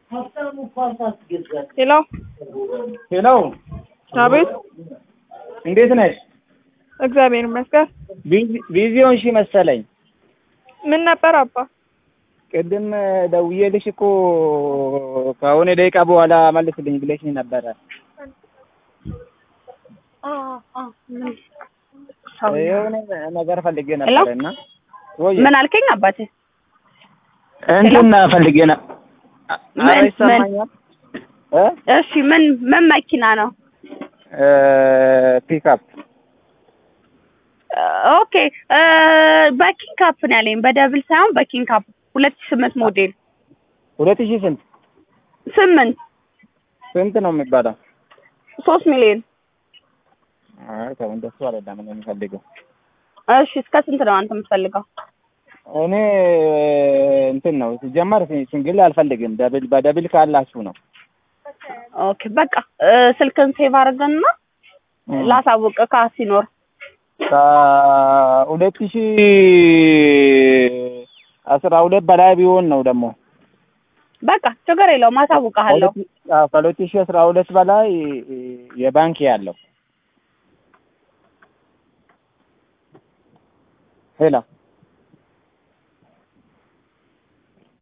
ሄሎ ሄሎ አቤት። እንዴት ነሽ? እግዚአብሔር ይመስገን። ቢዚ- ቢዚ ሆንሽ መሰለኝ። ምን ነበር አባ? ቅድም ደውዬልሽ እኮ ከሆነ ደቂቃ በኋላ መልስልኝ ብለሽኝ ነበረ። የሆነ ነገር ፈልጌ ነበረ እና ወይ ምን አልከኝ አባቴ? እንትን ፈልጌ ነ ምን- ኧረ ይሰማኛል እ እሺ ምን ምን መኪና ነው? እ ፒክአፕ ኦኬ በኪንግ ካፕ ነው ያለኝ፣ በደብል ሳይሆን በኪንግ ካፕ ሁለት ሺህ ስምንት ሞዴል ሁለት ሺህ ስንት ስምንት ስንት ነው የሚባለው? ሶስት ሚሊዮን አይ ተው እንደሱ አይደለም እኔ የምፈልገው እሺ እስከ ስንት ነው አንተ የምትፈልገው? እኔ እንትን ነው ሲጀመር ሲንግል አልፈልግም። ደብል በደብል ካላችሁ ነው። ኦኬ በቃ እ፣ ስልክን ሴቭ አድርገንና ላሳውቅ ካ ሲኖር ከሁለት ሺህ አስራ ሁለት በላይ ቢሆን ነው ደግሞ በቃ ችግር የለውም አሳውቅሃለሁ። አዎ፣ ከሁለት ሺህ አስራ ሁለት በላይ የባንክ ያለው ሄላ